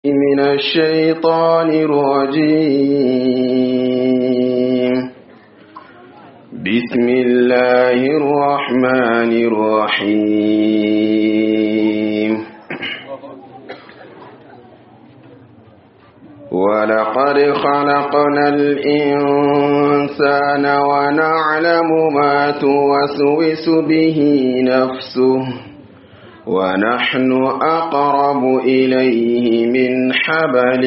من الشيطان الرجيم بسم الله الرحمن الرحيم ولقد خلقنا الإنسان ونعلم ما توسوس به نفسه ونحن أقرب إليه من حبل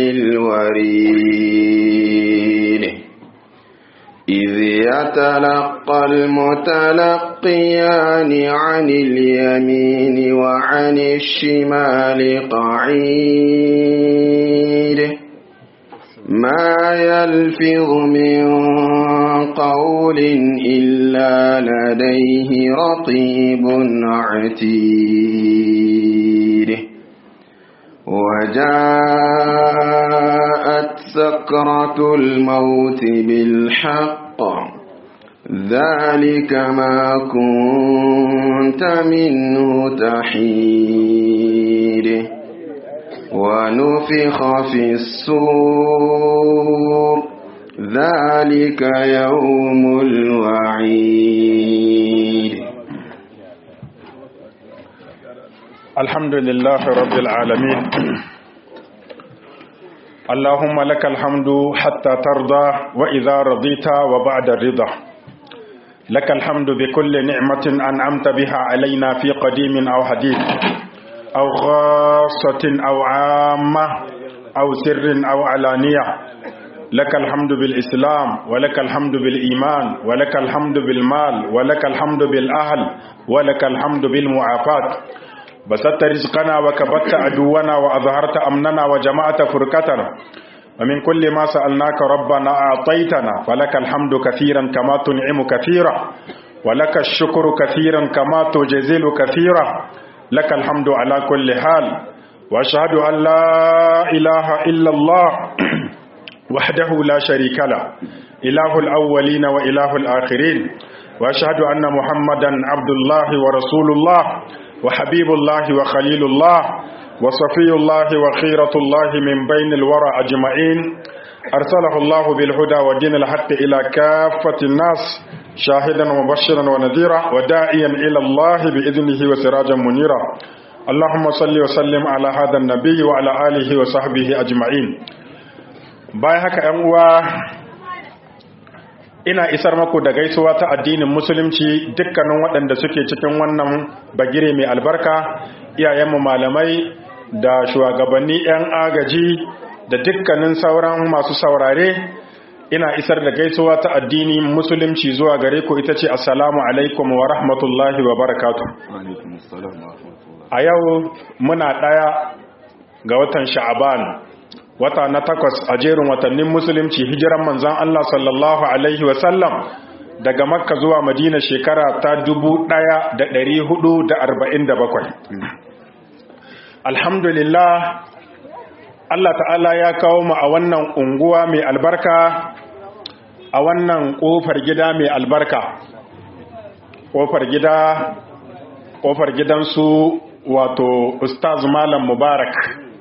الوريد إذ يتلقى المتلقيان عن اليمين وعن الشمال قعيد ما يلفظ من قول إلا لديه رقيب عتيد وجاءت سكرة الموت بالحق ذلك ما كنت منه تحيد ونفخ في الصور ذلك يوم الوعيد الحمد لله رب العالمين اللهم لك الحمد حتى ترضى وإذا رضيت وبعد الرضا لك الحمد بكل نعمة أنعمت بها علينا في قديم أو حديث أو خاصة أو عامة أو سر أو علانية لك الحمد بالإسلام ولك الحمد بالإيمان ولك الحمد بالمال ولك الحمد بالأهل ولك الحمد بالمعافاة بسطت رزقنا وكبت عدونا وأظهرت أمننا وجمعت فرقتنا ومن كل ما سألناك ربنا أعطيتنا فلك الحمد كثيرا كما تنعم كثيرا ولك الشكر كثيرا كما تجزل كثيرا لك الحمد على كل حال وأشهد أن لا إله إلا الله وحده لا شريك له إله الأولين وإله الآخرين وأشهد أن محمدا عبد الله ورسول الله وحبيب الله وخليل الله وصفي الله وخيرة الله من بين الورى أجمعين أرسله الله بالهدى ودين الحق إلى كافة الناس شاهدا ومبشرا ونذيرا وداعيا إلى الله بإذنه وسراجا منيرا اللهم صل وسلم على هذا النبي وعلى آله وصحبه أجمعين باي هكا أموا ina isar maku da gaisuwa ta addinin musulunci dukkanin waɗanda suke cikin wannan bagire mai albarka iyayenmu malamai da shugabanni 'yan agaji da dukkanin sauran masu saurare ina isar da gaisuwa ta addini musulunci zuwa gare ku ita ce assalamu alaikum wa rahmatullahi wa barakatu a yau muna ɗaya ga watan sha'aban wata na takwas a jerin watannin musulunci hijiran manzan Allah sallallahu alaihi wasallam daga makka zuwa madina shekara ta dubu ɗaya da ɗari hudu da arba'in da bakwai alhamdulillah Allah ta'ala ya kawo mu a wannan unguwa mai albarka a wannan ƙofar gida mai albarka ƙofar gida ƙofar gidansu wato ustaz malam mubarak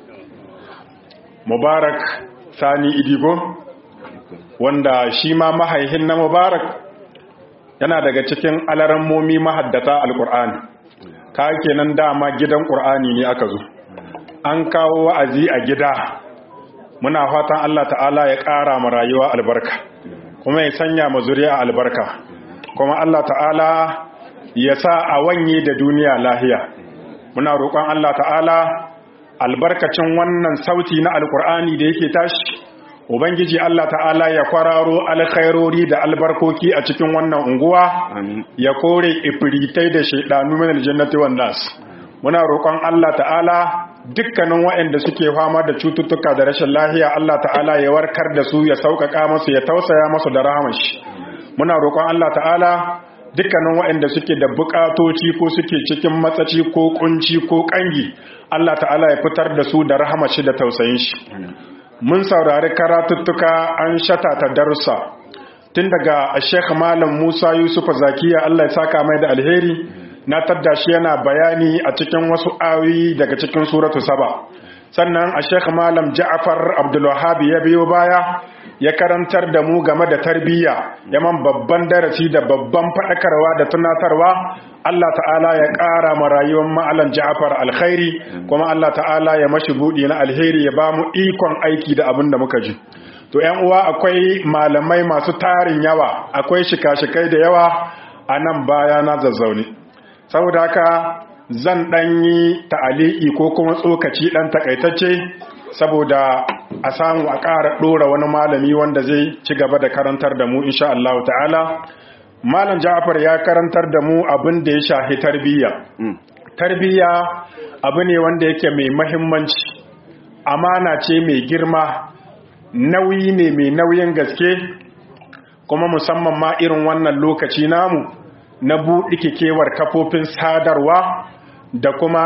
mubarak sani idigo wanda shi ma mahaihin na mubarak yana daga cikin alarammomi mahaddata alƙur'ani ka kenan dama gidan ƙur'ani ne aka zo an kawo wa'azi a gida muna fatan Allah ta'ala ya ƙara ma rayuwa albarka kuma ya sanya ma zuriya albarka kuma Allah ta'ala ya sa a wanye da duniya lahiya muna roƙon Allah ta'ala albarkacin wannan sauti na alkur'ani da yake tashi ubangiji Allah ta'ala ya kwararo alkhairori da albarkoki a cikin wannan unguwa ya kore ifritai da shaidanu min aljannati wan nas muna roƙon Allah ta'ala dukkanin waɗanda suke fama da cututtuka da rashin lahiya Allah ta'ala ya warkar da su ya sauƙaƙa musu ya tausaya musu da rahamar shi muna roƙon Allah ta'ala dukkanin waɗanda suke da buƙatoci ko suke cikin matsaci ko kunci ko ƙangi Allah ta'ala ya fitar da su da rahamar shi da tausayin shi mun saurari karatuttuka an shata ta darussa tun daga Sheikh Malam Musa Yusuf Zakiya Allah ya saka mai da alheri na tadda shi yana bayani a cikin wasu ayoyi daga cikin suratu saba sannan a sheikh malam ja'afar abdulwahab ya biyo baya ya karantar da mu game da tarbiyya yaman babban darasi da babban faɗakarwa da tunatarwa Allah ta'ala ya ƙara ma rayuwar ma'alan ja'afar alkhairi kuma Allah ta'ala ya mashi buɗi na alheri ya ba mu ikon aiki da abin da muka ji to ‘yan uwa akwai malamai masu tarin yawa akwai shika-shikai da yawa a nan baya na zazzaune saboda haka zan ɗan yi ta'ali'i ko kuma tsokaci ɗan takaitacce saboda a samu a ƙara ɗora wani malami wanda zai ci gaba da karantar da mu insha Allah ta'ala malam Ja'far ya karantar da mu abin da ya shahi tarbiyya tarbiyya abu ne wanda yake mai mahimmanci amana ce mai girma nauyi ne mai nauyin gaske kuma musamman ma irin wannan lokaci namu na buɗe kewar kafofin sadarwa da kuma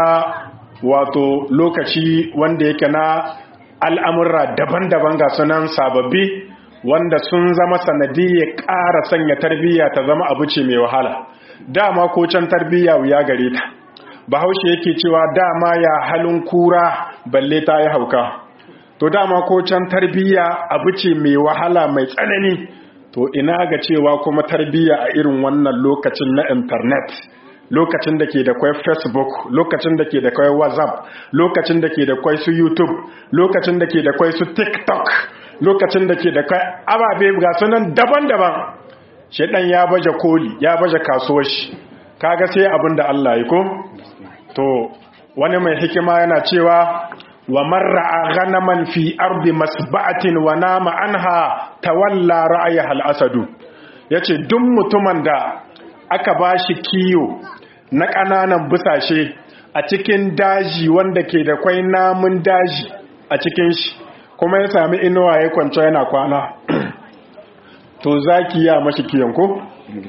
wato lokaci wanda yake na al'amurra daban-daban ga sunan sababbi wanda sun zama sanadiyya ƙara sanya tarbiyya ta zama abu ce mai wahala dama ko can tarbiyya wuya gare ta bahaushe yake cewa dama ya halin kura balle ta yi hauka to dama ko can tarbiyya abu ce mai wahala mai tsanani to ina ga cewa kuma tarbiyya a irin wannan lokacin na internet lokacin da ke da kwai facebook lokacin da ke da kwai whatsapp lokacin da ke da kwai su youtube lokacin da ke da kwai su tiktok lokacin da ke da kwai ababe ga sunan daban-daban shaidan ya baje koli ya baje kasuwar shi kaga sai abin da Allah ya ko to wani mai hikima yana cewa wa marra ghanaman fi ardi masba'atin wa nama anha tawalla ra'ayaha al-asadu yace duk mutumin da aka bashi kiyo na ƙananan busashe a cikin daji wanda ke da kwai namun daji a cikin shi kuma ya sami inuwa ya kwanci yana kwana to zaki ya mashi kiyon ko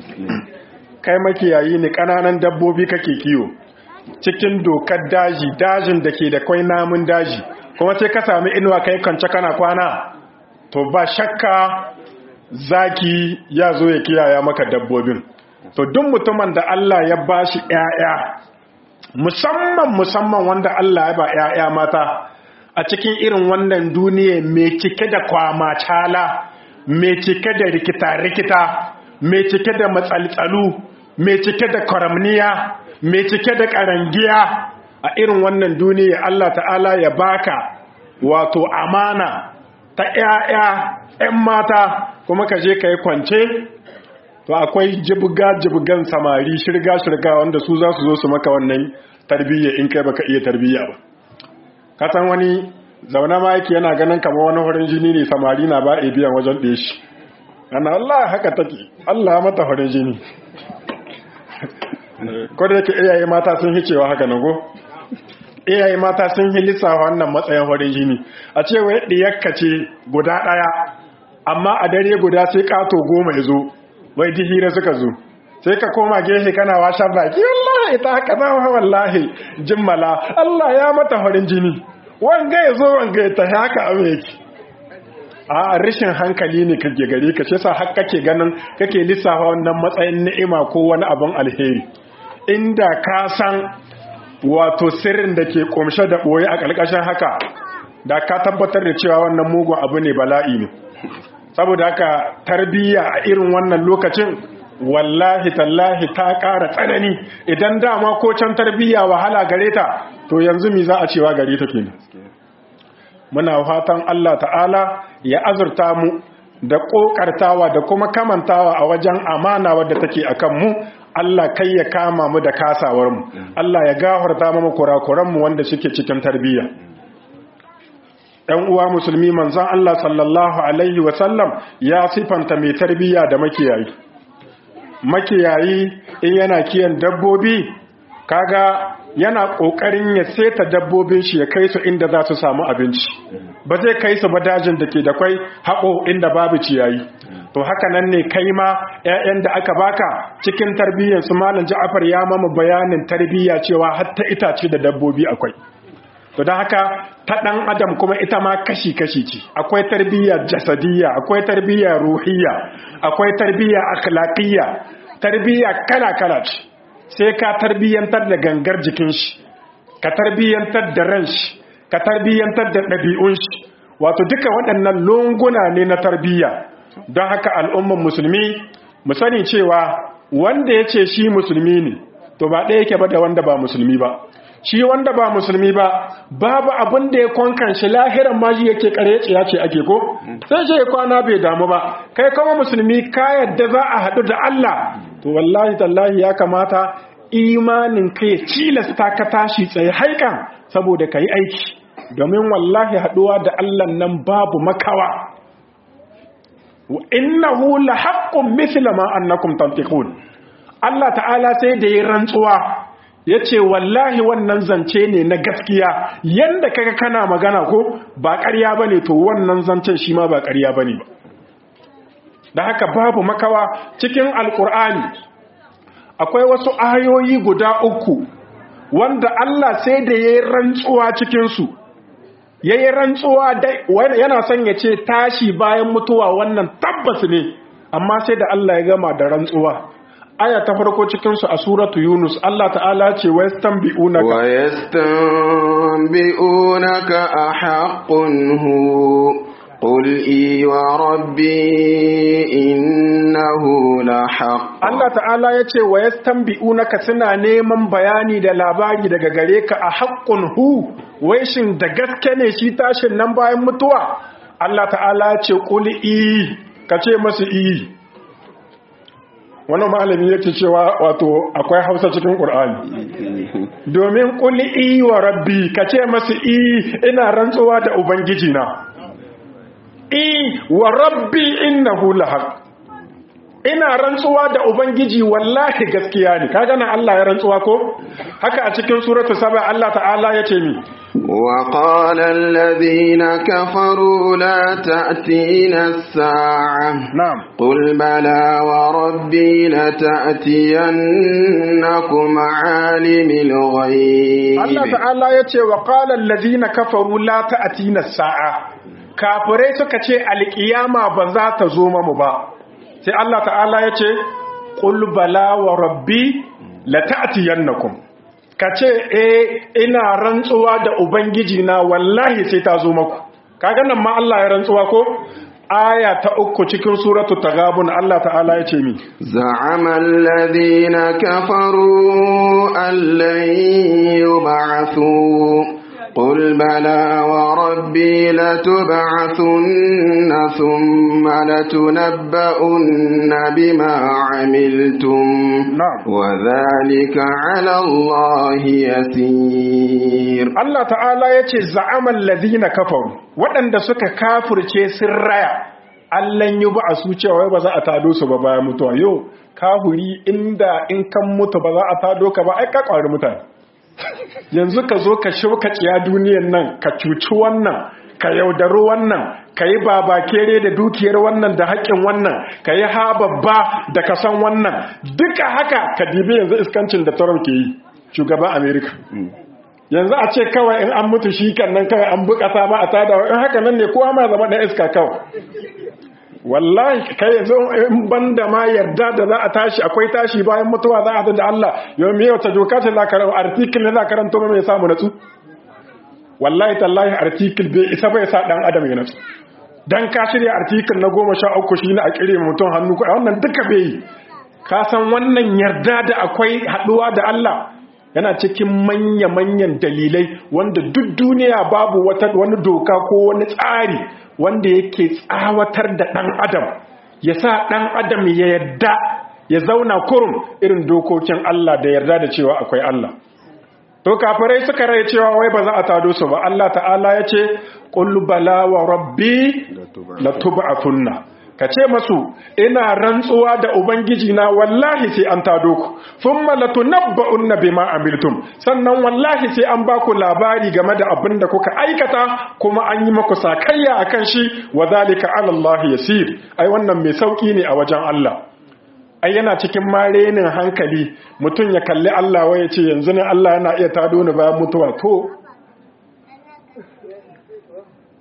kai makiyayi ne ƙananan dabbobi kake kiyo cikin dokar daji dajin da ke da kwai namun daji kuma sai ka sami inuwa kai kwanci kana kwana to ba shakka zaki ya zo ya kiyaya maka dabbobin to duk mutumin da Allah ya bashi ƴaƴa musamman musamman wanda Allah ya ba ƴaƴa mata a cikin irin wannan duniya mai cike da kwamacala mai cike da rikita-rikita mai cike da matsaltsalu mai cike da karamniya mai cike da karangiya a irin wannan duniya Allah ta'ala ya baka wato amana ta ƴaƴa ƴan mata kuma ka je ka yi kwance to akwai jibga-jibgan samari shirga-shirga wanda su za su zo su maka wannan tarbiyya in kai baka iya tarbiyya ba kasan wani zaune ma yake yana ganin kamar wani horin jini ne samari na ba a biyan wajen ɗaya shi ana Allah haka take Allah mata horin jini ko da yake iyaye mata sun hi cewa haka nago iyaye mata sun hi lissafa wannan matsayin horin jini a ce wai ɗiyakka ce guda ɗaya amma a dare guda sai ƙato goma ya zo wai di hira suka zo sai ka koma gefe kana washan baki wallahi ta haka na wallahi jimmala Allah ya mata farin jini wanga ya zo wanga ya tafi haka abu yake a rashin hankali ne kake gare ka shi sa har kake ganin kake lissafa wannan matsayin ni'ima ko wani abin alheri inda ka san wato sirrin da ke kumshe da boye a ƙarƙashin haka da ka tabbatar da cewa wannan mugun abu ne bala'i ne saboda haka tarbiyya a irin wannan lokacin wallahi tallahi ta ƙara tsanani idan dama ko can tarbiyya wahala gare ta to yanzu mi za a cewa gare ta kenan muna fatan Allah ta'ala ya azurta mu da ƙoƙartawa da kuma kamantawa a wajen amana wadda take akan mu Allah kai ya kama mu da kasawar mu Allah ya gafarta mu kurakuran mu wanda suke cikin tarbiyya ɗan uwa musulmi manzon Allah sallallahu alaihi wasallam ya sifanta mai tarbiyya da makiyayi makiyayi in yana kiyan dabbobi kaga yana kokarin ya seta dabbobin shi ya kai su inda za su samu abinci ba zai kai su ba dajin da ke da kwai haƙo inda babu ciyayi to haka nan ne kai ma 'ya'yan da aka baka cikin tarbiyyar su malam Ja'far ya mama bayanin tarbiyya cewa hatta itace da dabbobi akwai to don haka ta ɗan adam kuma ita ma kashi-kashi ce akwai tarbiyya jasadiyya akwai tarbiyya ruhiyya akwai tarbiyya akhlaqiyya tarbiyya kala-kala ce sai ka tarbiyyantar da gangar jikin shi ka tarbiyyantar da ran shi ka tarbiyyantar da ɗabi'un shi wato duka waɗannan lunguna ne na tarbiyya don haka al'umman musulmi mu sani cewa wanda ya ce shi musulmi ne to ba ɗaya yake ba da wanda ba musulmi ba shi wanda ba musulmi ba babu abin da ya kwankan shi lahiran maji yake kare ya ce ake ko sai ce kwana bai damu ba kai kuma musulmi ka yadda za a haɗu da Allah to wallahi tallahi ya kamata imanin kai cilasta ka tashi tsaye haikan saboda ka yi aiki domin wallahi haɗuwa da Allah nan babu makawa innahu la haqqun mithla ma annakum tantiqun Allah ta'ala sai da yi rantsuwa yace wallahi wannan zance ne na gaskiya yanda kaga kana magana ko ba ƙarya bane to wannan zancen shi ma ba ƙarya bane ba da haka babu makawa cikin alkur'ani akwai wasu ayoyi guda uku wanda Allah sai da yayi rantsuwa cikin su yayi rantsuwa yana son ya ce tashi bayan mutuwa wannan tabbas ne amma sai da Allah ya gama da rantsuwa aya ta farko cikin su a suratu yunus Allah ta'ala ce wa yastanbi'unaka wa yastanbi'unaka ahaqqun hu قل إي وربي إنه لحق Allah ta'ala ya ce wa yastanbi'unaka suna neman bayani da labari daga gare ka a haƙƙun hu wai shin da gaske ne shi tashin nan bayan mutuwa Allah ta'ala ya ce qul i ka ce masu i wani malami yake cewa wato akwai Hausa cikin Qur'ani domin qul i wa rabbi ka ce masu i ina rantsuwa da ubangiji na i wa rabbi innahu lahaq ina rantsuwa da ubangiji wallahi gaskiya ne kaga nan Allah ya rantsuwa ko haka a cikin suratu saba Allah ta'ala yace mi wa qala alladhina kafaru la ta'tina as-sa'a na'am qul bala wa rabbi la ta'tiyannakum 'alimil ghaib Allah ta'ala yace wa qala alladhina kafaru la ta'tina as-sa'a kafirai suka ce alkiyama ba za ta zo mamu ba sai Allah ta'ala ya ce ƙul bala wa rabbi la ta'tiyannakum kace eh ina rantsuwa da ubangiji na wallahi sai ta zo maku kaga nan ma Allah ya rantsuwa ko aya ta uku cikin suratu tagabun Allah ta'ala ya ce mi za'ama alladhina kafaru allan yub'athu قل بلى وربي لتبعثن ثم لتنبؤن بما عملتم نعم. وذلك على الله يسير Allah ta'ala ya ce za'aman ladina kafaru waɗanda suka kafurce sun raya Allahn yi ba a su cewa ba za a tado su ba bayan mutuwa yau kafuri inda in kan mutu ba za a tado ka ba ai ka ƙwari mutane yanzu ka zo ka shauka tsiya duniyan nan ka cuci wannan ka yaudari wannan ka yi babakere da dukiyar wannan da haƙƙin wannan ka yi ha babba da ka san wannan duka haka ka dibi yanzu iskancin da Trump ke yi shugaban Amerika. yanzu a ce kawai in an mutu shi kan nan kawai an bukata ba a tada in haka nan ne kowa ma zama ɗan iska kawai wallahi kai yanzu in banda ma yarda da za a tashi akwai tashi bayan mutuwa za a da Allah yau me wata doka ce za ka rabu article ne za ka ranto mai samu natsu wallahi tallahi article bai isa bai sa dan adam ya natsu dan ka shirya article na goma sha uku shi ne a kire mutum hannu ko wannan duka bai yi ka san wannan yarda da akwai haduwa da Allah yana cikin manya-manyan dalilai wanda duk duniya babu wata wani doka ko wani tsari wanda yake tsawatar da ɗan adam ya sa ɗan adam ya yarda ya zauna kurum irin dokokin Allah da yarda da cewa akwai Allah to kafirai suka rai cewa wai ba za a tado su ba Allah ta'ala ya ce qul bala wa rabbi latub'athunna ka ce masu ina rantsuwa da ubangiji na wallahi sai an tado ku thumma latunabba'unna bima amiltum sannan wallahi sai an baku labari game da abin da kuka aikata kuma an yi maku sakayya akan shi wa zalika ala Allah yasir ai wannan mai sauki ne a wajen Allah ai yana cikin marenin hankali mutum ya kalli Allah waye ce yanzu ne Allah yana iya tado ni bayan mutuwa to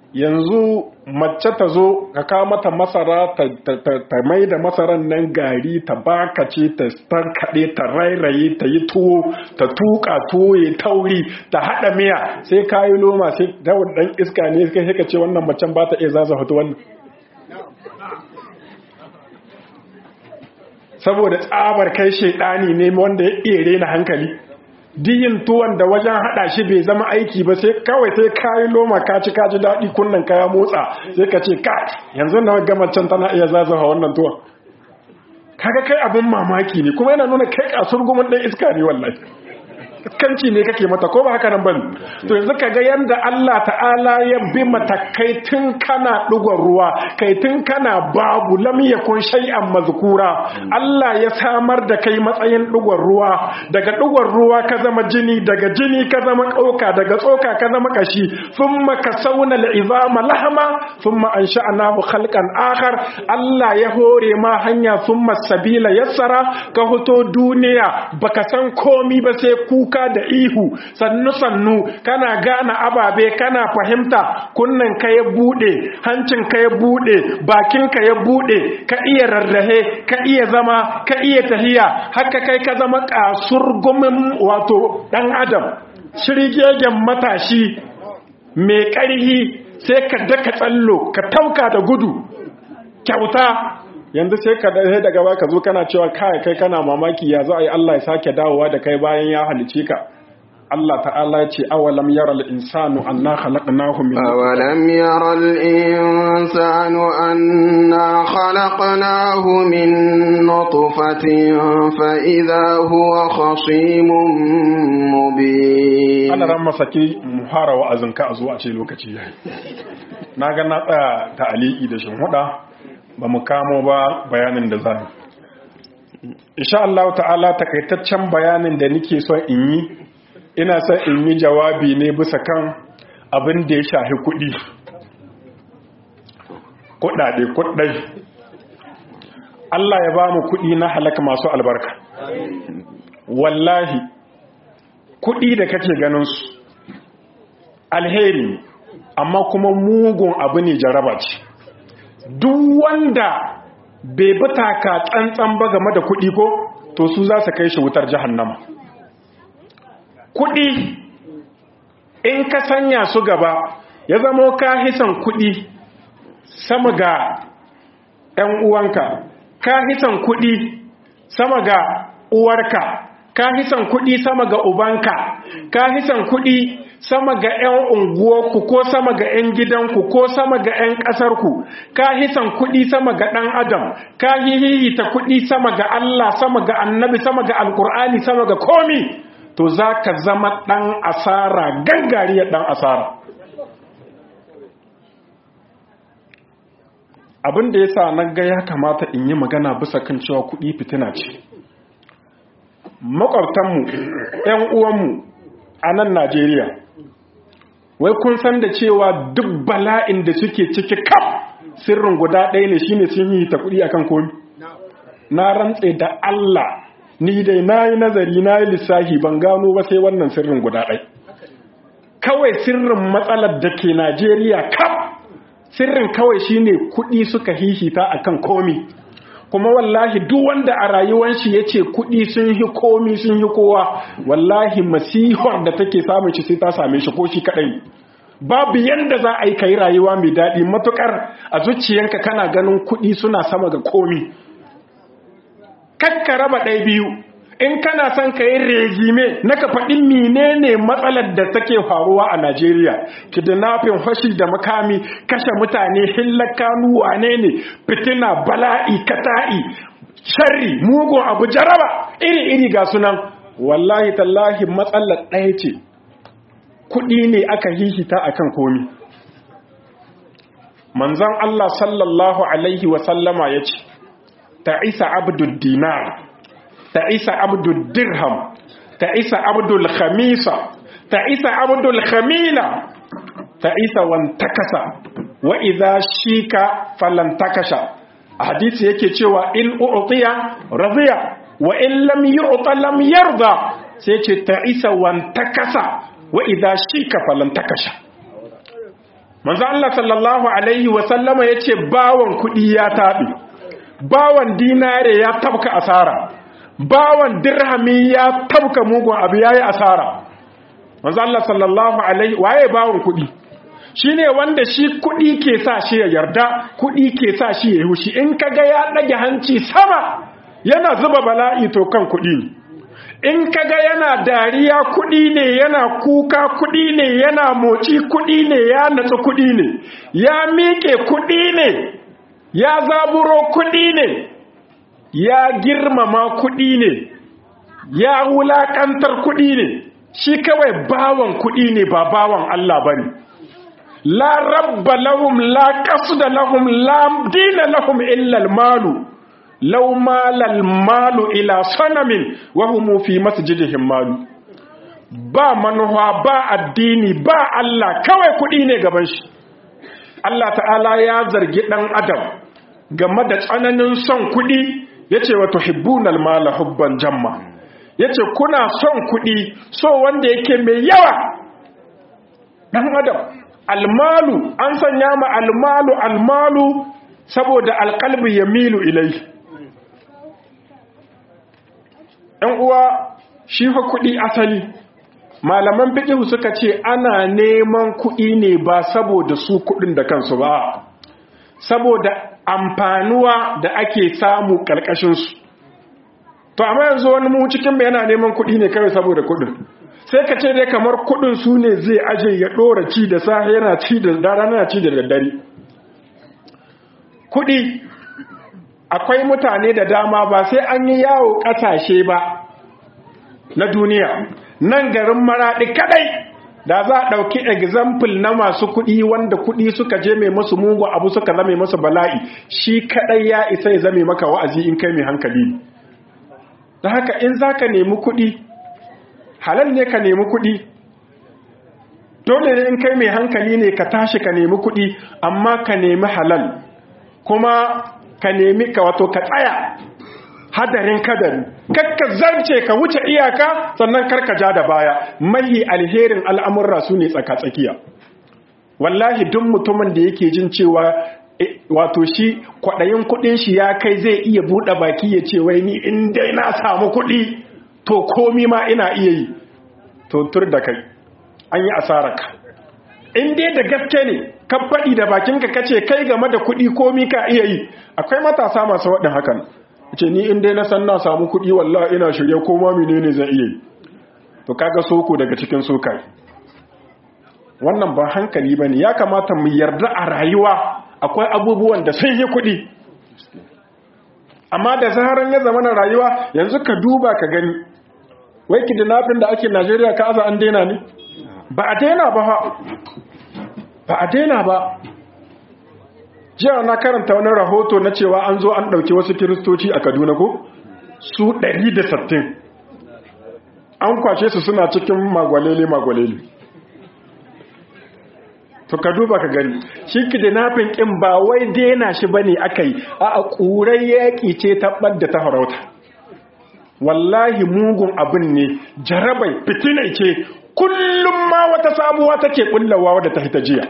yanzu mace ta zo ka kawo mata masara ta mai da masaran nan gari ta bakace ta tankaɗe ta rairaye ta yi tuwo ta tuka tuwo ya tauri ta haɗa miya sai ka yi loma sai dawon ɗan iska ne kai ka ce wannan macen ba ta iya zaza hoto wannan saboda tsabar kai shaidani ne wanda ya iya rena hankali diyin tuwon da wajen hada shi bai zama aiki ba sai kawai sai kayi loma ka ci kaji daɗi kunnan kaya motsa sai ka ce ka yanzu na gama can tana iya zazawa wannan tuwon kaga kai abin mamaki ne kuma yana nuna kai kasur gumin ɗan iska ne wallahi kanci ne kake mata ko ba haka nan bane to yanzu kaga yanda Allah ta'ala ya bi matakai tun kana dugon ruwa kai tun kana babu lam yakun shay'an mazkura Allah ya samar da kai matsayin dugon ruwa daga dugon ruwa ka zama jini daga jini ka zama kauka daga tsoka ka zama kashi thumma kasawna al'izama lahama thumma ansha'nahu khalqan akhar Allah ya hore ma hanya thumma sabila yassara ka hoto duniya baka san komi ba sai kuka kuka da ihu sannu-sannu kana gane ababe kana fahimta kunnen ka ya bude hancin ka ya bude bakin ka ya bude ka iya rarrahe ka iya zama ka iya tahiya haka kai ka zama kasur gumin wato dan adam shirgegen matashi mai ƙarhi sai ka daka tsallo ka tauka da gudu kyauta yanzu sai ka dahe daga baka zo kana cewa kai kai kana mamaki ya za a yi Allah ya sake dawowa da kai bayan ya halice ka Allah ta'ala ya ce awalam yara al-insanu anna khalaqnahu min awalam yara al-insanu anna khalaqnahu min nutfatin fa idha huwa khasimun mubin ana ran masaki muhara wa'azin ka a zo a ce lokaci yayi na ga na tsaya ta aliki da shin huda ba mu kamo ba bayanin da zan insha Allah ta'ala takaitaccen bayanin da nake so in yi ina son in yi jawabi ne bisa kan abin da ya shahi kuɗi kuɗaɗe kuɗai Allah ya ba mu kuɗi na halaka masu albarka wallahi kuɗi da kake ganin su alheri amma kuma mugun abu ne jaraba ce duk wanda bai bi taka tsantsan ba game da kuɗi ko to su za su kai shi wutar jahannama kuɗi in ka sanya su gaba ya zamo ka hisan kuɗi sama ga ‘yan uwanka ka hisan kuɗi sama ga uwarka ka hisan kuɗi sama ga ubanka ka hisan kuɗi sama ga 'yan unguwarku ko sama ga 'yan gidanku ko sama ga 'yan ƙasarku ka hisan kuɗi sama ga ɗan adam ka hihita kuɗi sama ga Allah sama ga annabi sama ga alkur'ani sama ga komi to za ka zama ɗan asara gangariyar ɗan asara abin da ya sa na ga ya kamata in yi magana bisa kan cewa kuɗi fitina ce makwabtanmu 'yan uwanmu a nan najeriya wai kun san da cewa duk bala'in da suke ciki kaf sirrin guda ɗaya ne shine sun yi ta kuɗi akan komi na rantse da Allah ni dai na yi nazari na yi lissahi ban gano ba sai wannan sirrin guda ɗaya kawai sirrin matsalar da ke Najeriya kaf sirrin kawai shine kuɗi suka hihita akan komi kuma wallahi duk wanda a rayuwar shi yace kuɗi sun yi komi sun yi kowa wallahi masihar da take samun shi sai ta same shi ko shi kadai babu yanda za a yi kai rayuwa mai daɗi matukar a zuciyanka kana ganin kuɗi suna sama ga komi kakka raba ɗaya biyu in kana son ka yi regime na ka faɗi menene matsalar da take faruwa a Najeriya kidnapping fashi da makami kashe mutane hillakanu wane ne fitina bala'i kata'i sharri mugun abu jaraba iri-iri ga sunan wallahi tallahi matsalar ɗaya ce kuɗi ne aka hihita akan komi manzon Allah sallallahu alaihi wasallama ya ce ta isa abdul dinar ta'isa abdul dirham ta'isa abdul khamisa ta'isa abdul khamila ta'isa wantakasa wa idza shika falantakasha hadisi yake cewa in u'tiya radiya wa in lam yu'ta lam yarda sai ce ta'isa wantakasa wa idza shika falantakasha manzo Allah sallallahu alaihi wa sallama yace bawon kudi ya tabi bawon dinare ya tabka asara bawon dirhami ya tabka mugun abu yayi asara manzo Allah sallallahu alaihi waye bawon kudi shine wanda shi kudi ke sa shi ya yarda kudi ke sa shi ya hushi in kaga ya dage hanci sama yana zuba bala'i to kan kudi ne in kaga yana dariya kudi ne yana kuka kudi ne yana moci kudi ne ya natsu kudi ne ya miƙe kudi ne ya zaburo kudi ne ya girmama kudi ne ya wulakantar kudi ne shi kawai bawan kudi ne ba bawan Allah bane la rabba lahum la qasda lahum la dina lahum illa al-malu law malal malu ila sanamin wa hum fi masjidihim malu ba manuwa ba addini ba Allah kawai kudi ne gaban shi Allah ta'ala ya zargi dan adam game da tsananin son kudi yace wa tuhibbunal mala hubban jamma yace kuna son kudi so wanda yake mai yawa dan adam almalu an sanya ma almalu almalu saboda alqalbi yamilu ilai ‘yan uwa shi fa kuɗi asali malaman fiƙihu suka ce ana neman kuɗi ne ba saboda su kuɗin da kansu ba saboda amfanuwa da ake samu ƙarƙashinsu to amma yanzu wani mu cikin yana neman kuɗi ne kawai saboda kuɗin sai ka ce dai kamar kuɗin su ne zai aje ya ɗora ci da safe yana ci da rana ci da daddare kuɗi akwai mutane da dama ba sai an yi yawo ƙasashe ba na duniya nan garin maraɗi kadai da za a ɗauki example na masu kuɗi wanda kuɗi suka je mai masu mugu abu suka zame masu bala'i shi kadai ya isa ya zame maka wa'azi in kai mai hankali da haka in za ka nemi kuɗi halal ne ka nemi kuɗi dole ne in kai mai hankali ne ka tashi ka nemi kuɗi amma ka nemi halal kuma ka nemi ka wato ka tsaya hadarin kadari kakka zarce ka wuce iyaka sannan karka ja da baya mahi alherin al'amurra su ne tsaka-tsakiya wallahi duk mutumin da yake jin cewa wato shi kwaɗayin kuɗin shi ya kai zai iya buɗe baki ya ce wai ni in dai na samu kuɗi to komi ma ina iya yi to tur da kai an yi asararka in dai da gaske ne ka faɗi da bakinka kace kai game da kuɗi komi ka iya yi akwai matasa masu waɗin hakan ce ni in dai na san na samu kuɗi wallahi ina shirye ko ma menene zai iya yi to kaga soko daga cikin sokai wannan ba hankali bane ya kamata mu yarda a rayuwa akwai abubuwan da sun yi kuɗi amma da zaharan ya zama na rayuwa yanzu ka duba ka gani wai kidnapping da ake Najeriya ka aza an daina ne ba a daina ba ba a daina ba jiya na karanta wani rahoto na cewa an zo an ɗauki wasu kiristoci a kaduna ko su 160 an kwashe su suna cikin magwalele-magwalele to ka duba ka gani shi kidnapping ƙin ba wai daina shi bane aka yi a ƙurai yaƙi ce ta ɓadda ta farauta wallahi mugun abin ne jarabai fitinai ce kullum ma wata sabuwa take ƙullawa wadda ta hita jiya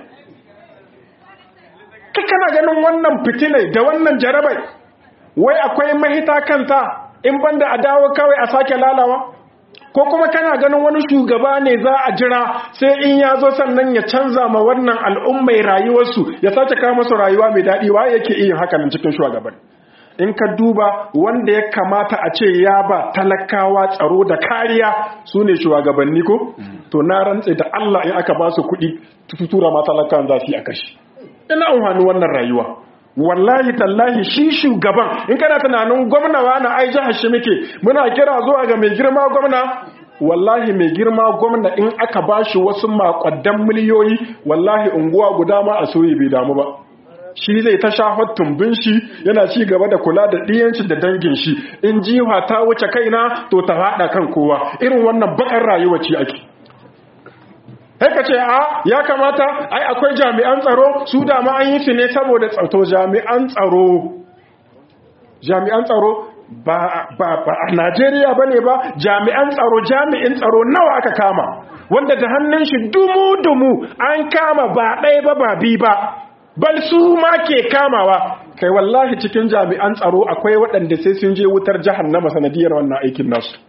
ka kana ganin wannan fitinai da wannan jarabai wai akwai mahita kanta in banda a dawo kawai a sake lalawa ko kuma kana ganin wani shugaba ne za a jira sai in ya zo sannan ya canza ma wannan al'ummai rayuwarsu ya sake kawo masu rayuwa mai daɗi wa yake iya hakanan cikin shugaban in ka duba wanda ya kamata a ce ya ba talakawa tsaro da kariya su ne shugabanni ko to na rantse da Allah in aka ba su kuɗi tutura ma talakawan za su yi a kashi ina amfani wannan rayuwa wallahi tallahi shi shugaban in kana tunanin gwamna wa na ai jihar shi muke muna kira zuwa ga mai girma gwamna wallahi mai girma gwamna in aka bashi wasu makwaddan miliyoyi wallahi unguwa guda ma a soyi bai damu ba shi zai ta shafar tumbin shi yana ci gaba da kula da ɗiyanci da dangin shi in jiha ta wuce kaina to ta haɗa kan kowa irin wannan bakar rayuwa ce ake sai ka ce a ya kamata ai akwai jami'an tsaro su da ma an yi su ne saboda tsato jami'an tsaro jami'an tsaro ba a Najeriya ba ne ba jami'an tsaro jami'in tsaro nawa aka kama wanda da hannun shi dumu-dumu an kama ba ɗaya ba ba bi ba bal su ma ke kamawa kai wallahi cikin jami'an tsaro akwai waɗanda sai sun je wutar jahannama sanadiyar wannan aikin nasu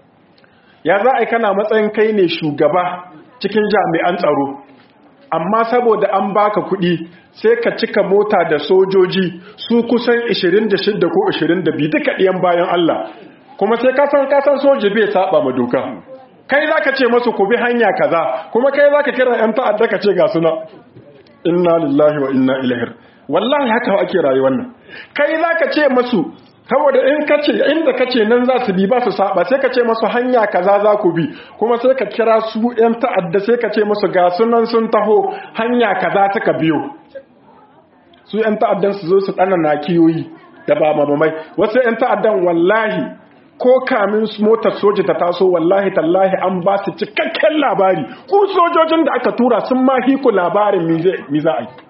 ya za a yi kana matsayin kai ne shugaba cikin jami'an tsaro amma saboda an baka kuɗi sai ka cika mota da sojoji su kusan 26 ko 22 duka ɗiyan bayan Allah kuma sai kasan kasan soji bai saba ma doka kai za ka ce masu ku bi hanya kaza kuma kai za ka kira 'yan ta'adda ka ce ga suna inna lillahi wa inna ilaihi wallahi haka ake rayuwar nan kai za ka ce masu saboda in kace inda kace nan za su bi ba su saba sai ka ce masu hanya kaza za ku bi kuma sai ka kira su yan ta'adda sai ka ce masu ga sunan sun taho hanya kaza suka biyo su yan ta'addan su zo su dana nakiyoyi da ba mamamai wasu yan ta'addan wallahi ko kamin motar soja ta taso wallahi tallahi an ba su cikakken labari ku sojojin da aka tura sun ma hiku labarin mi za a yi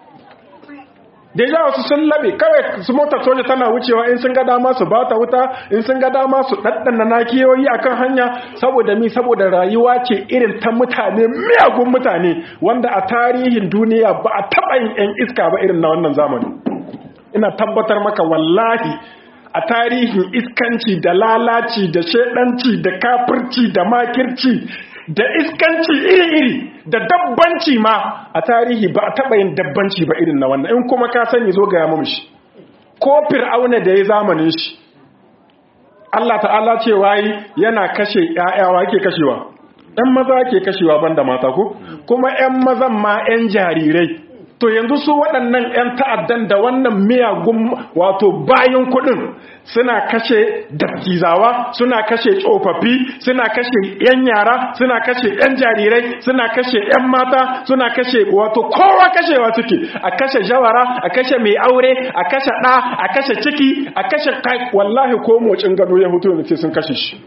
da ya wasu sun labe kawai su motar soja tana wucewa in sun ga dama su bata wuta in sun ga dama su ɗaɗɗana nakiyoyi akan hanya saboda mi saboda rayuwa ce irin ta mutane miyagun mutane wanda a tarihin duniya ba a taɓa yin 'yan iska ba irin na wannan zamani ina tabbatar maka wallahi a tarihin iskanci da lalaci da shedanci da kafirci da makirci da iskanci iri-iri da dabbanci ma a tarihi ba a taɓa yin dabbanci ba irin na wannan in kuma ka sani zo ga yamu shi ko fir'auna da ya zamanin shi Allah ta'ala ce wayi yana kashe ƴaƴawa yake kashewa ɗan maza ke kashewa banda mata ko kuma ƴan mazan ma ƴan jarirai to yanzu su waɗannan 'yan ta'addan da wannan miyagun wato bayan kuɗin suna kashe dattizawa suna kashe tsofaffi suna kashe 'yan yara suna kashe 'yan jarirai suna kashe 'yan mata suna kashe wato kowa kashewa suke a kashe jawara a kashe mai aure a kashe ɗa a kashe ciki a kashe kai wallahi ko mocin gado ya hutu ne sai sun kashe shi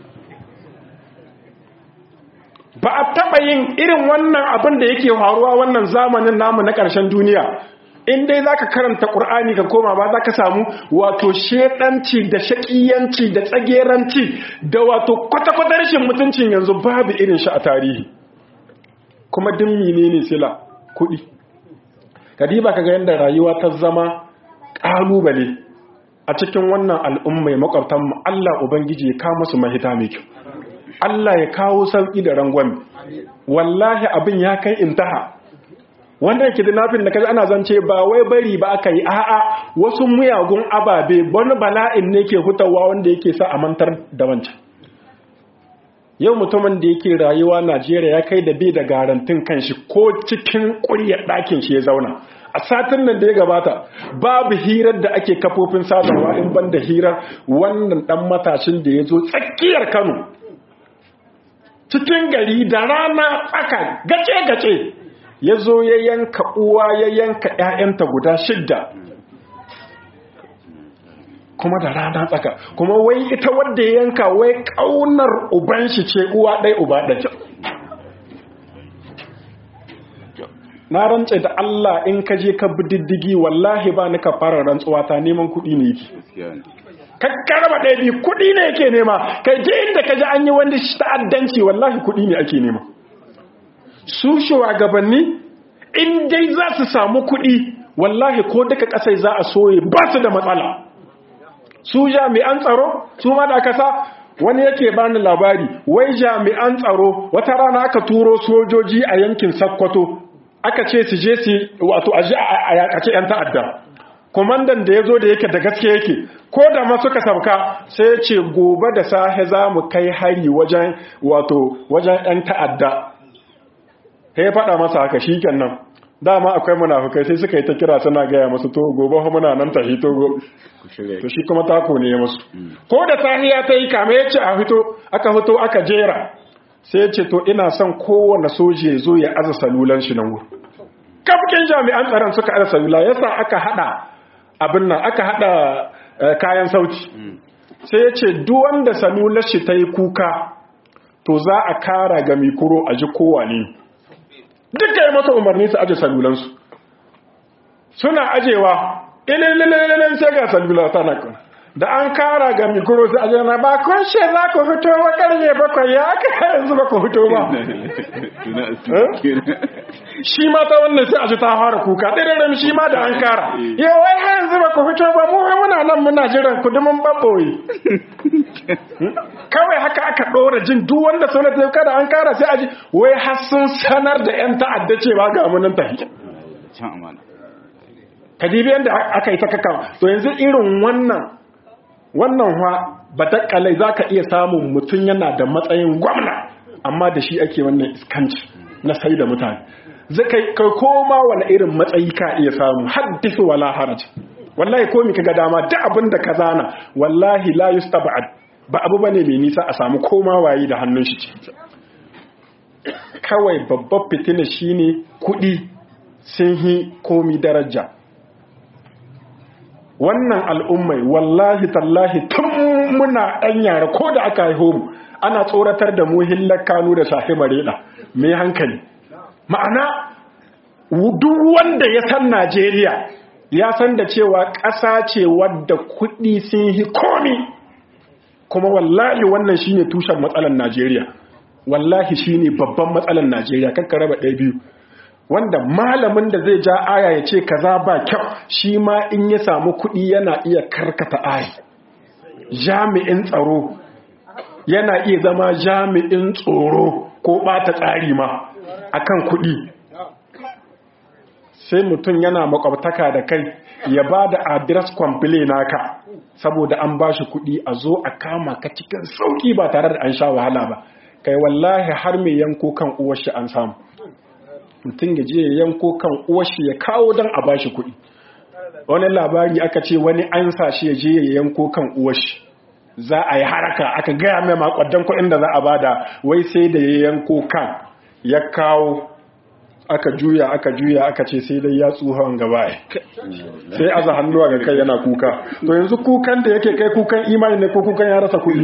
ba a taɓa yin irin wannan abin da yake faruwa wannan zamanin namu na ƙarshen duniya in dai za ka karanta ƙur'ani ka koma ba za ka samu wato shedanci da shaƙiyanci da tsageranci da wato kwata-kwata rashin mutuncin yanzu babu irin shi a tarihi kuma dimmi ne ne sila kuɗi kadiba ka ga yadda rayuwa ta zama ƙalubale a cikin wannan al'ummai makwabtanmu Allah Ubangiji ya kawo masu mahita mai kyau Allah ya kawo sauƙi da rangwami wallahi abin ya kai intaha wanda yake da nafin da kaji ana zance ba wai bari ba aka yi a'a wasu muyagun ababe wani bala'in ne ke hutawa wanda yake sa a mantar da wancan yau mutumin da yake rayuwa Najeriya ya kai da bai da garantin kanshi ko cikin ƙuryar ɗakin shi ya zauna a satin nan da ya gabata babu hirar da ake kafofin sadarwa in ban da hirar wannan ɗan matashin da ya zo tsakiyar Kano cikin gari da rana tsaka gace-gace ya zo ya yanka uwa ya yanka ‘ya'yanta guda shidda kuma da rana tsaka kuma wai ita wadda ya yanka wai ƙaunar uban shi ce uwa ɗai uba ɗai na rantse da Allah in ka je ka bi diddigi wallahi ba ni ka fara rantsuwa ta neman kuɗi ne yake kakkaraba ɗaya biyu kuɗi ne yake nema kai je inda ka ji an yi wani ta'addanci wallahi kuɗi ne ake nema su shugabanni in dai za su samu kuɗi wallahi ko duka ƙasai za a soye ba su da matsala su jami'an tsaro su ma da aka sa wani yake bani labari wai jami'an tsaro wata rana aka turo sojoji a yankin sakkwato aka ce su je su wato a yakace 'yan ta'adda kwamandan da ya zo da yake da gaske yake ko da ma suka sauka sai ya ce gobe da sahe za mu kai hari wajen wato wajen 'yan ta'adda ta ya faɗa masa haka shi nan dama akwai munafukai sai suka yi ta kira suna gaya masu to gobe muna nan ta hito to shi kuma tako ne masu ko da sahiya ta yi kame ya ce a hito aka hito aka jera sai ya ce to ina son kowane soji ya zo ya aza salulan shi nan wuri kafin jami'an tsaron suka aza salula yasa aka hada abin nan aka hada kayan sauti sai ya ce duwanda salular shi ta yi kuka to za a kara ga mikuro a ji kowa ne duka yi masa umarni su aje salulansu suna ajewa ilililililin sai ga salula tana kan da an kara ga mikro sai a jana ba kun ce za ku fito ba karye bakwai ya aka yanzu ba ku fito ba shi ma ta wannan sai a ji ta fara kuka ɗiririn shi ma da an kara yau wai har yanzu ba ku fito ba mu muna nan muna jiran ku dumin babboyi kawai haka aka ɗora jin duk wanda sanar da kada an kara sai a ji wai har sun sanar da 'yan ta'adda cewa ga munin tafi kadibi yadda aka yi ta kakawa to yanzu irin wannan wannan wa batakalai za ka iya samun mutum yana da matsayin gwamna amma da shi ake wannan iskanci na sai da mutane zai kai koma wani irin matsayi ka iya samu haddisu wala haraj wallahi ko mi kaga dama duk abin da ka zana wallahi la yustaba'ad ba abu bane mai nisa a samu koma wayi da hannun shi kawai babbar fitina shine kudi sun hi komi daraja wannan al'ummai wallahi tallahi tun muna ɗan yara ko da aka haihu mu ana tsoratar da mu hillar kanu da shafi mareda mai hankali ma'ana duk wanda ya san najeriya ya san da cewa ƙasa ce wadda kuɗi sun yi komi kuma wallahi wannan shine tushen matsalar najeriya wallahi shine babban matsalar najeriya kakka raba ɗaya biyu wanda malamin da zai ja aya ya ce kaza ba kyau shi ma in ya samu kuɗi yana iya karkata aya jami'in tsaro yana iya zama jami'in tsoro ko ɓata tsari ma akan kuɗi sai mutum yana makwabtaka da kai ya ba da adres kwamfile naka saboda an ba shi kuɗi a zo a kama ka cikin sauƙi ba tare da an sha wahala ba kai wallahi har mai yanko kan uwar shi an samu mutum ya je ya yanko kan uwashi ya kawo don a bashi kuɗi wani labari aka ce wani an sa shi ya je ya yanko kan uwashi za a yi haraka aka gaya mai makwadon kuɗin da za a bada wai sai da ya yanko kan ya kawo aka juya aka juya aka ce sai dai ya tsuhon gaba sai aza hannuwa ga kai yana kuka to yanzu kukan da yake kai kukan imani ne ko kukan ya rasa kuɗi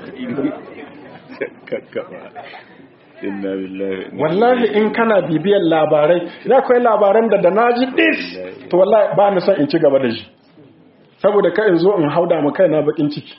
wallahi in kana bibiyar labarai ina kai labaran da da naji dis to wallahi ba ni son in ci gaba da shi saboda kai in zo in hauda mu kai na bakin ciki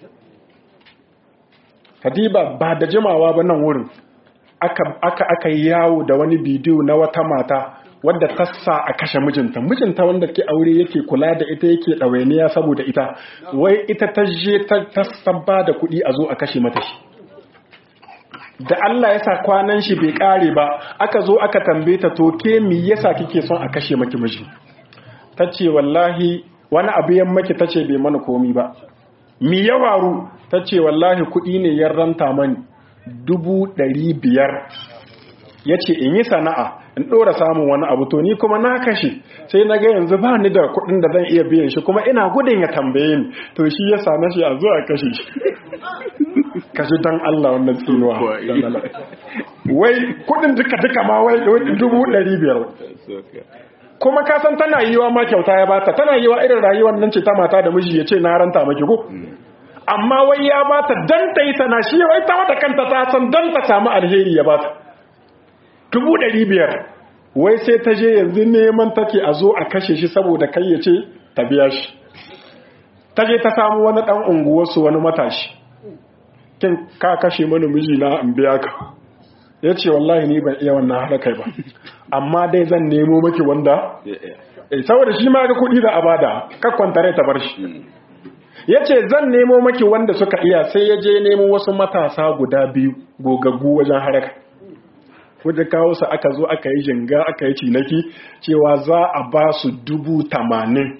Hadiba ba da jimawa ba nan wurin aka aka aka yawo da wani bidiyo na wata mata wadda ta sa a kashe mijinta mijinta wanda ke aure yake kula da ita yake ɗawainiya saboda ita wai ita ta je ta sabba da kuɗi a zo a kashe mata shi da Allah ya sa kwanan shi bai kare ba aka zo aka tambaye ta to ke mi yasa kike son a kashe maki miji tace wallahi wani abu yan maki tace bai mana komi ba mi ya waru tace wallahi kuɗi ne ya ranta mani dubu ɗari biyar ya ce in yi sana'a in ɗora samun wani abu to ni kuma na kashe sai na ga yanzu ba ni da kuɗin da zan iya biyan shi kuma ina gudun ya tambaye ni to shi ya sa na shi a zo a kashe shi kashe don Allah wannan tsinuwa wai kuɗin duka duka ma wai dubu ɗari biyar kuma ka san tana yiwa ma kyauta ya bata tana yiwa irin rayuwar nan ce ta mata da miji ya ce na ranta maki ko amma wai ya bata dan ta yi sana shi wai ta wata kanta ta san dan ta samu alheri ya bata dubu ɗari biyar wai sai ta je yanzu neman take a zo a kashe shi saboda kai ya ce ta biya shi ta je ta samu wani ɗan unguwarsu wani matashi kin ka kashe mana miji na in biya ka ya ce wallahi ni ban iya wannan haɗa kai ba amma dai zan nemo maki wanda saboda shi ma ga kuɗi da abada kakwanta rai ta bar shi ya ce zan nemo maki wanda suka iya sai ya je nemo wasu matasa guda biyu gogaggu wajen haraka wajen kawo su aka zo aka yi jinga aka yi cinaki cewa za a ba su dubu tamanin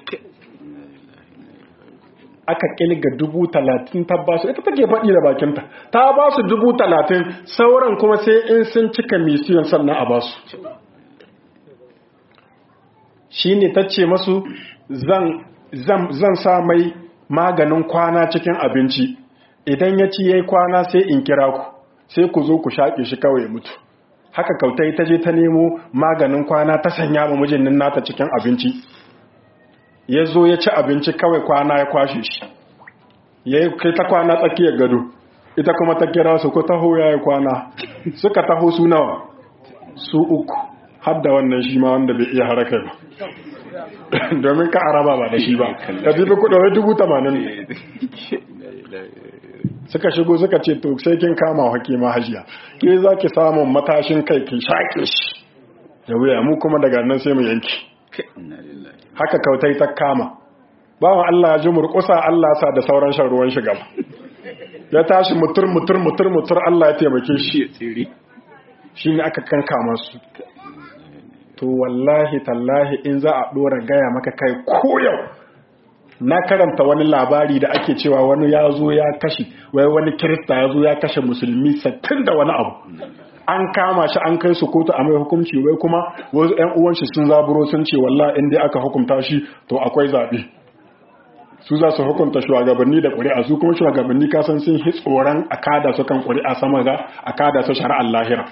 aka kilga dubu talatin ta ba su ita take faɗi da bakinta ta ba su dubu talatin sauran kuma sai in sun cika misiyon sannan a ba su shi ne ta ce masu zan sa mai maganin kwana cikin abinci idan ya ci ya yi kwana sai in kira ku sai ku zo ku shaƙe shi kawai mutu haka kautai ta je ta nemo maganin kwana ta sanya ma mijin nata cikin abinci ya zo ya ci abinci kawai kwana ya kwashe shi ya yi kai ta kwana tsakiyar gado ita kuma ta kira su ko taho ya yi kwana suka taho su nawa su uku har da wannan shi ma wanda bai iya haraka ba domin ka araba ba da shi ba ka jibi kudin wai dubu tamanin suka shigo suka ce to sai kin kama hakima hajiya ke za ki samun matashin kai ki shaƙe shi da wuya mu kuma daga nan sai mu yanki haka kautai ta kama bawan Allah ya ji murƙusa Allah sa da sauran shan ruwan shiga ya tashi mutur mutur mutur mutur Allah ya taimake shi shi ne aka kankama su to wallahi tallahi in za a ɗora gaya maka kai koyau na karanta wani labari da ake cewa wani ya zo ya kashe wai wani kirista ya zo ya kashe musulmi sattin da wani abu an kama shi an kai su kotu a mai hukunci wai kuma wasu 'yan uwan shi sun zaburo sun ce wallahi in dai aka hukunta shi to akwai zaɓe su za su hukunta shugabanni da ƙuri'a su kuma shugabanni kasan sun hi tsoron a kada su kan ƙuri'a sama ga a kada su shari'ar lahira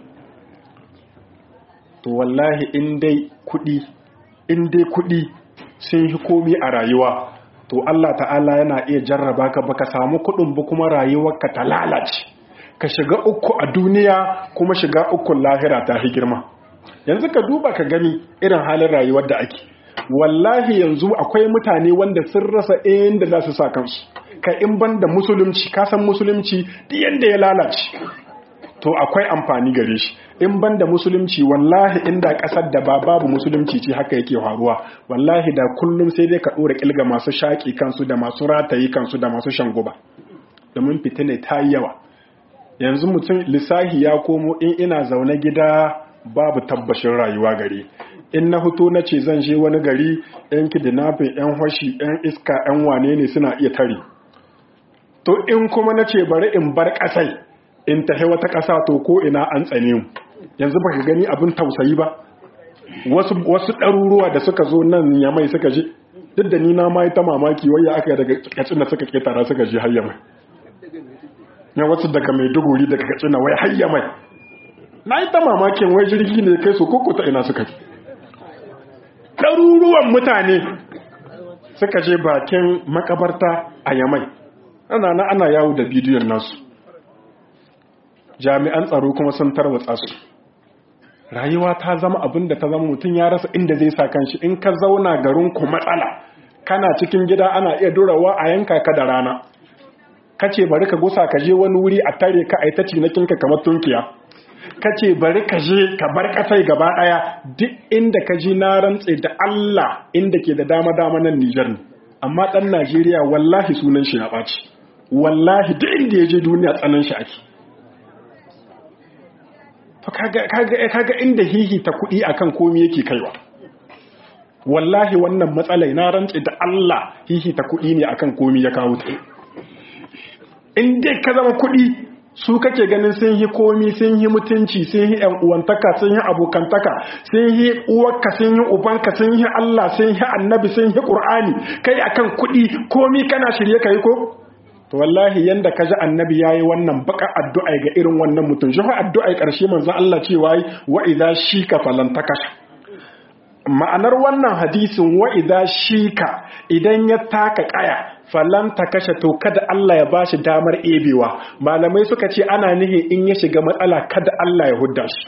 to wallahi in dai kuɗi in dai kuɗi sun yi komi a rayuwa to Allah ta'ala yana iya jarraba ka baka samu kuɗin ba kuma rayuwarka ta lalace ka shiga uku a duniya kuma shiga ukun lahira ta fi girma yanzu ka duba ka gani irin halin rayuwar da ake wallahi yanzu akwai mutane wanda sun rasa inda za su sa kansu ka in ban da musulunci kasan musulunci duk yanda ya lalace to akwai amfani gare shi in ban da musulunci wallahi inda kasar da ba babu musulunci ce haka yake faruwa wallahi da kullum sai dai ka dora kilga masu shaƙi kansu da masu ratayi kansu da masu shan guba domin fitina ta yi yawa yanzu mutum lissahi ya komo in ina zaune gida babu tabbashin rayuwa gare in na fito na ce zan je wani gari yan kidnapping yan hoshi yan iska yan wane ne suna iya tare to in kuma na ce bari in bar kasai in tahi wata kasa to ko ina an tsane mu yanzu baka gani abin tausayi ba wasu wasu ɗaruruwa da suka zo nan yamai suka je duk da ni na ma ta mamaki waya aka daga kacin da suka ketara suka je har yamai ya wasu daga mai duguri daga kacina wai har yamai na yi ta mamakin wai jirgi ne kai su koko ta ina suka ji ɗaruruwan mutane suka je bakin makabarta a yamai ana na ana yawo da bidiyon nasu jami'an tsaro kuma sun tarwatsa su rayuwa ta zama abin da ta zama mutum ya rasa inda zai sa kanshi in ka zauna garin ku matsala kana cikin gida ana iya durawa a yanka ka da rana kace bari ka gusa ka je wani wuri a tare ka aitaci na kinka kamar tunkiya kace bari ka je ka bar kasai gaba daya duk inda ka ji na rantse da Allah inda ke da dama dama nan Niger ne amma dan Najeriya wallahi sunan shi ya baci wallahi duk inda ya je duniya tsanan shi ake to kaga kaga kaga inda hihi ta kudi akan komai yake kaiwa wallahi wannan matsalai na rantse da Allah hihi ta kudi ne akan komai ya kawo ta in dai ka zama kudi su kake ganin sun yi komi sun yi mutunci sun yi ‘yan uwantaka sun yi abokantaka sun yi uwarka sun yi ubanka sun yi Allah sun yi annabi sun yi ƙur'ani kai akan kuɗi komi kana shirye ka yi ko? to wallahi yanda ka ji annabi ya yi wannan baka addu'a ga irin wannan mutum shi addu'a ƙarshe manzo Allah cewa wa idza shika falantaka ma'anar wannan hadisin wa idza shika idan ya taka kaya falan ta kashe to kada Allah ya bashi damar ebewa malamai suka ce ana nihi in ya shiga matsala kada Allah ya hudda shi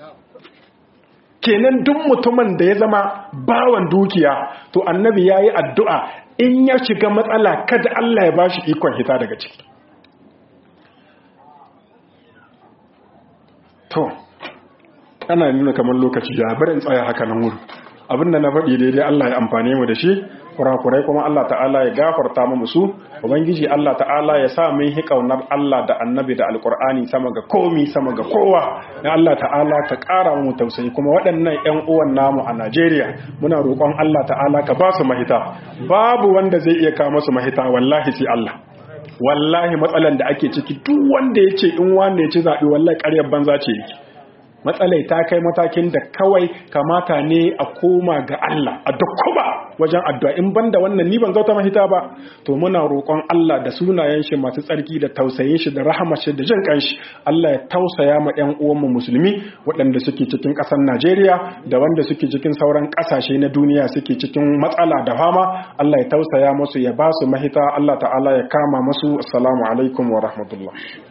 kenan duk mutumin da ya zama bawan dukiya to annabi ya yi addu'a in ya shiga matsala kada Allah ya bashi ikon hita daga ciki to ana nuna kamar lokaci ya barin tsaya haka nan wuri abinda na faɗi daidai Allah ya amfane mu da shi kurakurai kuma Allah ta'ala ya gafarta mu su ubangiji Allah ta'ala ya sa mun hi kaunar Allah da annabi da alkur'ani sama ga komi sama ga kowa ya Allah ta'ala ka ƙara mu tausayi kuma waɗannan ƴan uwan namu a Najeriya muna roƙon Allah ta'ala ka ba su mahita babu wanda zai iya kawo musu mahita wallahi sai Allah wallahi matsalan da ake ciki duk wanda ya ce in wanda ya ci zaɓe wallahi ƙaryar banza ce yake matsalai ta kai matakin da kawai kamata ne a koma ga Allah a duk kuma wajen addu'a in banda wannan ni ban zauta mahita ba to muna roƙon Allah da sunayen shi masu tsarki da tausayin shi da rahama shi da jin kanshi Allah ya tausaya ma ƴan uwanmu musulmi waɗanda suke cikin ƙasar Najeriya da wanda suke cikin sauran ƙasashe na duniya suke cikin matsala da fama Allah ya tausaya musu ya ba su mahita Allah ta'ala ya kama musu assalamu alaikum wa rahmatullah